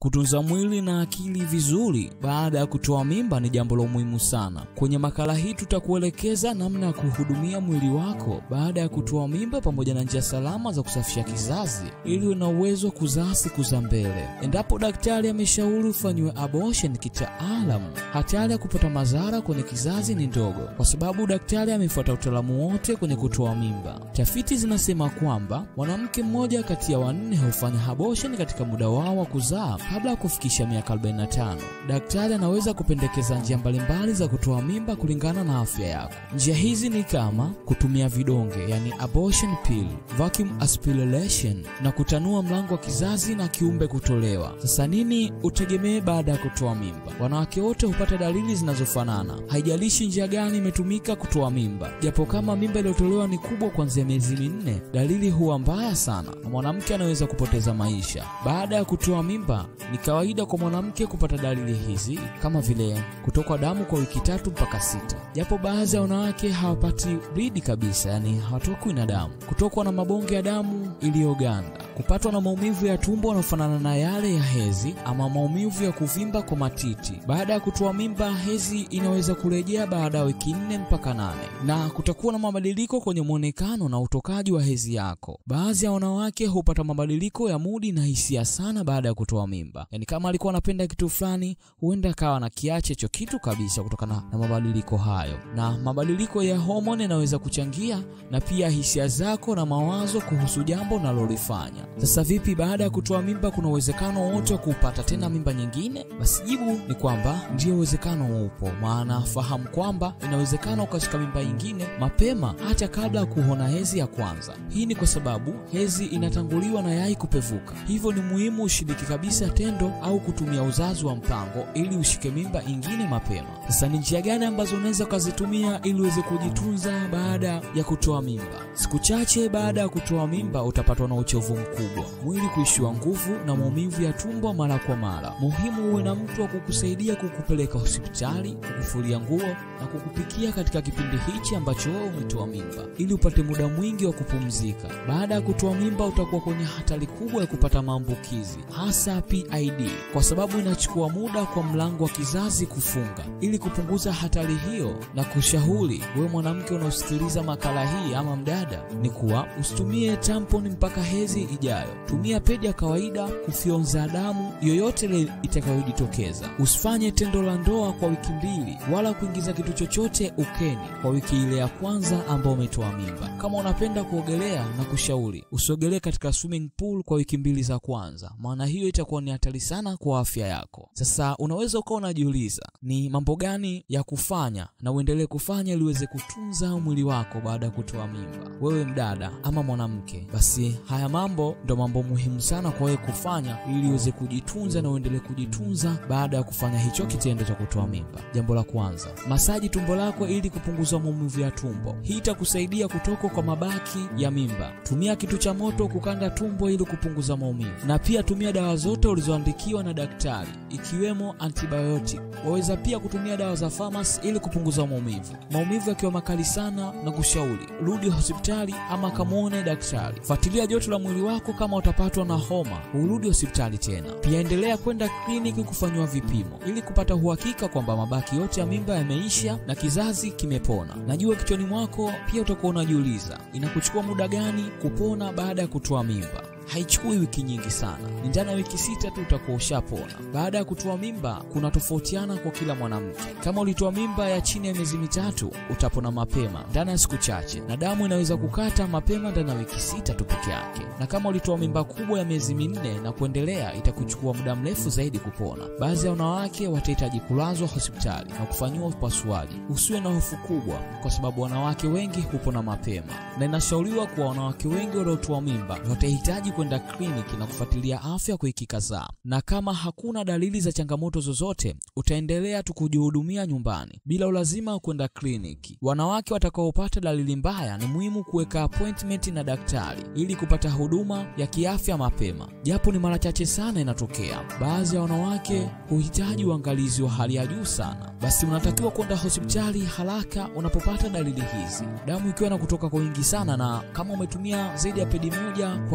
Kutunza mwili na akili vizuri baada ya kutoa mimba ni jambo la muhimu sana. Kwenye makala hii tutakuelekeza namna ya kuhudumia mwili wako baada ya kutoa mimba pamoja na njia salama za kusafisha kizazi ili uwe na uwezo wa kuzaa siku za mbele. Endapo daktari ameshauri ufanyiwe abortion kitaalamu, hatari ya kupata madhara kwenye kizazi ni ndogo, kwa sababu daktari amefuata utaalamu wote kwenye kutoa mimba. Tafiti zinasema kwamba mwanamke mmoja kati ya wanne hufanya abortion katika muda wao wa kuzaa kabla ya kufikisha miaka 45. Daktari anaweza kupendekeza njia mbalimbali za kutoa mimba kulingana na afya yako. Njia hizi ni kama kutumia vidonge, yani abortion pill, vacuum aspiration na kutanua mlango wa kizazi na kiumbe kutolewa. Sasa nini utegemee baada ya kutoa mimba? Wanawake wote hupata dalili zinazofanana, haijalishi njia gani imetumika kutoa mimba. Japo kama mimba iliyotolewa ni kubwa kuanzia miezi minne, dalili huwa mbaya sana na mwanamke anaweza kupoteza maisha. Baada ya kutoa mimba ni kawaida kwa mwanamke kupata dalili hizi kama vile kutokwa damu kwa wiki tatu mpaka sita, japo baadhi ya wanawake hawapati bleed kabisa, yani hawatokwi na damu, kutokwa na mabonge ya damu iliyoganda, kupatwa na maumivu ya tumbo yanayofanana na yale ya hezi ama maumivu ya kuvimba kwa matiti. Baada ya kutoa mimba, hezi inaweza kurejea baada ya wiki nne mpaka nane, na kutakuwa na mabadiliko kwenye mwonekano na utokaji wa hezi yako. Baadhi ya wanawake hupata mabadiliko ya mudi na hisia sana baada ya kutoa mimba, yaani kama alikuwa anapenda kitu fulani, huenda akawa na kiache hicho kitu kabisa kutokana na mabadiliko hayo. Na mabadiliko ya homoni yanaweza kuchangia na pia hisia zako na mawazo kuhusu jambo unalolifanya. Sasa vipi, baada ya kutoa mimba, kuna uwezekano wote wa kupata tena mimba nyingine? Basi jibu ni kwamba ndio, uwezekano upo, maana fahamu kwamba inawezekana ukashika mimba nyingine mapema hata kabla ya kuona hezi ya kwanza. Hii ni kwa sababu hezi inatanguliwa na yai kupevuka, hivyo ni muhimu ushiriki kabisa tendo au kutumia uzazi wa mpango ili ushike mimba ingine mapema. Sasa ni njia gani ambazo unaweza ukazitumia ili uweze kujitunza baada ya kutoa mimba? Siku chache baada ya kutoa mimba utapatwa na uchovu mkubwa, mwili kuishiwa nguvu na maumivu ya tumbo mara kwa mara. Muhimu uwe na mtu wa kukusaidia kukupeleka hospitali, kukufulia nguo na kukupikia katika kipindi hichi ambacho wewe umetoa mimba, ili upate muda mwingi wa kupumzika. Baada ya kutoa mimba utakuwa kwenye hatari kubwa ya kupata maambukizi, hasa PID, kwa sababu inachukua muda kwa mlango wa kizazi kufunga. Ili kupunguza hatari hiyo na kushauri wewe mwanamke unaosikiliza makala hii ama mdada, ni kuwa usitumie tamponi mpaka hezi ijayo. Tumia pedi ya kawaida kufyonza damu yoyote ile itakayojitokeza. Usifanye tendo la ndoa kwa wiki mbili wala kuingiza kitu chochote ukeni kwa wiki ile ya kwanza ambao umetoa mimba. Kama unapenda kuogelea, na kushauri usiogelee katika swimming pool kwa wiki mbili za kwanza, maana hiyo itakuwa ni hatari sana kwa afya yako. Sasa unaweza ukawa unajiuliza ni mambo gani ya kufanya na uendelee kufanya ili uweze kutunza mwili wako baada ya kutoa mimba. Wewe mdada ama mwanamke, basi haya mambo ndo mambo muhimu sana kwa wewe kufanya ili uweze kujitunza na uendelee kujitunza baada ya kufanya hicho kitendo cha kutoa mimba. Jambo la kwanza, masaji tumbo lako ili kupunguza maumivu ya tumbo. Hii itakusaidia kutoka kwa mabaki ya mimba. Tumia kitu cha moto kukanda tumbo ili kupunguza maumivu, na pia tumia dawa zote ulizoandikiwa na daktari ikiwemo antibiotic. Waweza pia kutumia dawa za famasi ili kupunguza maumivu. Maumivu yakiwa makali sana, na kushauri rudi hospitali ama kamwone daktari. Fuatilia joto la mwili wako, kama utapatwa na homa urudi hospitali tena. Pia endelea kwenda kliniki kufanyiwa vipimo ili kupata uhakika kwamba mabaki yote ya mimba yameisha na kizazi kimepona. Najua kichwani mwako pia utakuwa unajiuliza inakuchukua muda gani kupona baada ya kutoa mimba. Haichukui wiki nyingi sana, ni ndani ya wiki sita tu utakuwa ushapona. Baada ya kutoa mimba kuna tofautiana kwa kila mwanamke. Kama ulitoa mimba ya chini ya miezi mitatu, utapona mapema ndani ya siku chache, na damu inaweza kukata mapema ndani ya wiki sita tu peke yake. Na kama ulitoa mimba kubwa ya miezi minne na kuendelea, itakuchukua muda mrefu zaidi kupona. Baadhi ya wanawake watahitaji kulazwa hospitali na kufanyiwa upasuaji. Usiwe na hofu kubwa, kwa sababu wanawake wengi hupona mapema, na inashauriwa kuwa wanawake wengi waliotoa mimba watahitaji kwenda kliniki na kufuatilia afya kwa wiki kadhaa, na kama hakuna dalili za changamoto zozote, utaendelea tu kujihudumia nyumbani bila ulazima wa kwenda kliniki. Wanawake watakaopata dalili mbaya, ni muhimu kuweka appointment na daktari ili kupata huduma ya kiafya mapema, japo ni mara chache sana inatokea. Baadhi ya wanawake huhitaji uangalizi wa hali ya juu sana, basi unatakiwa kwenda hospitali haraka unapopata dalili hizi, damu ikiwa na kutoka kwa wingi sana, na kama umetumia zaidi ya pedi moja kwa lisaa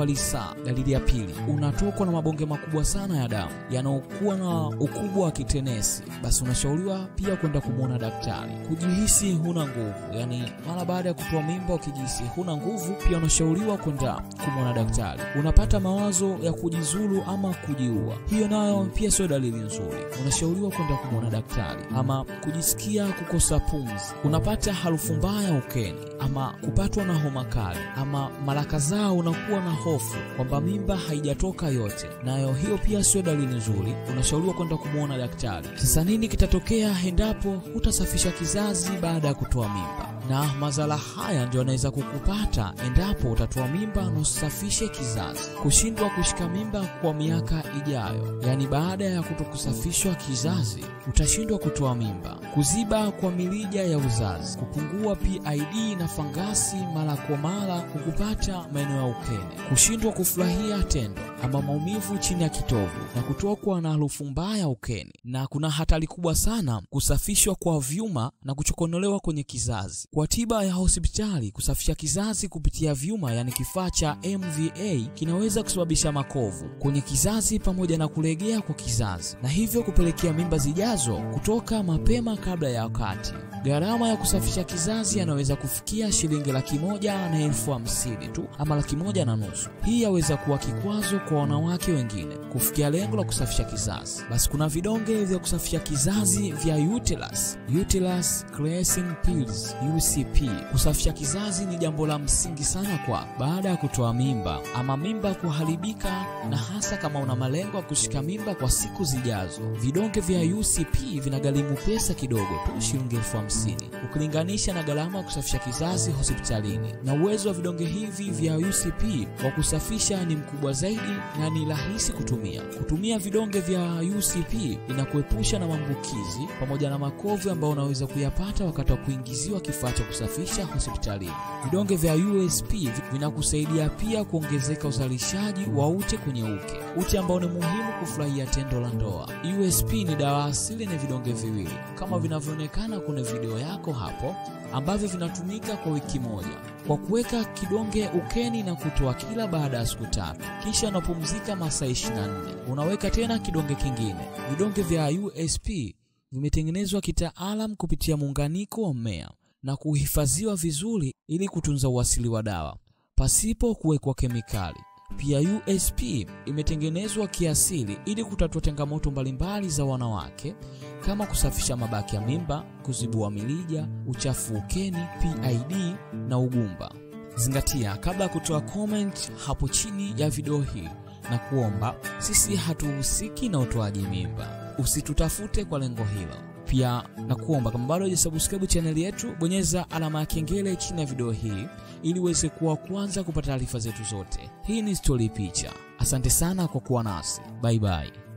kuzaa. Dalili ya pili, unatokwa na mabonge makubwa sana ya damu yanayokuwa na ukubwa wa kitenesi, basi unashauriwa pia kwenda kumwona daktari. Kujihisi huna nguvu, yani mara baada ya kutoa mimba ukijihisi huna nguvu, pia unashauriwa kwenda kumwona daktari. Unapata mawazo ya kujizulu ama kujiua, hiyo nayo pia sio dalili nzuri, unashauriwa kwenda kumwona daktari. Ama kujisikia kukosa pumzi, unapata harufu mbaya ukeni, ama kupatwa na homa kali, ama mara kadhaa unakuwa na hofu kwamba mimba haijatoka yote, nayo hiyo pia sio dalili nzuri, unashauriwa kwenda kumwona daktari. Sasa nini kitatokea endapo hutasafisha kizazi baada ya kutoa mimba? Na madhara haya ndio yanaweza kukupata endapo utatoa mimba na usafishe kizazi: kushindwa kushika mimba kwa miaka ijayo, yaani baada ya kutokusafishwa kizazi utashindwa kutoa mimba, kuziba kwa mirija ya uzazi, kupungua PID na fangasi mara kwa mara kukupata maeneo ya ukene, kushindwa kufurahia tendo ama maumivu chini ya kitovu na kutokwa na harufu mbaya ukeni, na kuna hatari kubwa sana kusafishwa kwa vyuma na kuchokonolewa kwenye kizazi. Kwa tiba ya hospitali, kusafisha kizazi kupitia vyuma, yani kifaa cha MVA, kinaweza kusababisha makovu kwenye kizazi pamoja na kulegea kwa kizazi, na hivyo kupelekea mimba zijazo kutoka mapema kabla ya wakati. Gharama ya kusafisha kizazi yanaweza kufikia shilingi laki moja na elfu hamsini tu ama laki moja na nusu. Hii yaweza kuwa kikwazo kwa wanawake wengine kufikia lengo la kusafisha kizazi. Basi kuna vidonge vya kusafisha kizazi vya Uterus, Uterus Cleansing Pills UCP. Kusafisha kizazi ni jambo la msingi sana kwa baada ya kutoa mimba ama mimba kuharibika, na hasa kama una malengo ya kushika mimba kwa siku zijazo. Vidonge vya UCP vinagharimu pesa kidogo tu, shilingi elfu hamsini ukilinganisha na gharama ya kusafisha kizazi hospitalini, na uwezo wa vidonge hivi vya UCP wa kusafisha ni mkubwa zaidi na ni rahisi kutumia. Kutumia vidonge vya UCP inakuepusha na maambukizi pamoja na makovu ambayo unaweza kuyapata wakati wa kuingiziwa kifaa cha kusafisha hospitalini. Vidonge vya USP vinakusaidia pia kuongezeka uzalishaji wa ute kwenye uke, ute ambao ni muhimu kufurahia tendo la ndoa. USP ni dawa asili na vidonge viwili kama vinavyoonekana kwenye video yako hapo, ambavyo vinatumika kwa wiki moja kwa kuweka kidonge ukeni na kutoa kila baada ya siku tatu, kisha unapumzika masaa 24 unaweka tena kidonge kingine. Vidonge vya USP vimetengenezwa kitaalam kupitia muunganiko wa mmea na kuhifadhiwa vizuri ili kutunza uasili wa dawa pasipo kuwekwa kemikali. Pia USP imetengenezwa kiasili ili kutatua changamoto mbalimbali za wanawake kama kusafisha mabaki ya mimba, kuzibua milija, uchafu ukeni, PID na ugumba. Zingatia kabla ya kutoa comment hapo chini ya video hii na kuomba, sisi hatuhusiki na utoaji mimba, usitutafute kwa lengo hilo. Pia na kuomba kama bado hujasubscribe chaneli yetu, bonyeza alama ya kengele chini ya video hii ili uweze kuwa kwanza kupata taarifa zetu zote. Hii ni Story Picha. Asante sana kwa kuwa nasi, bye bye.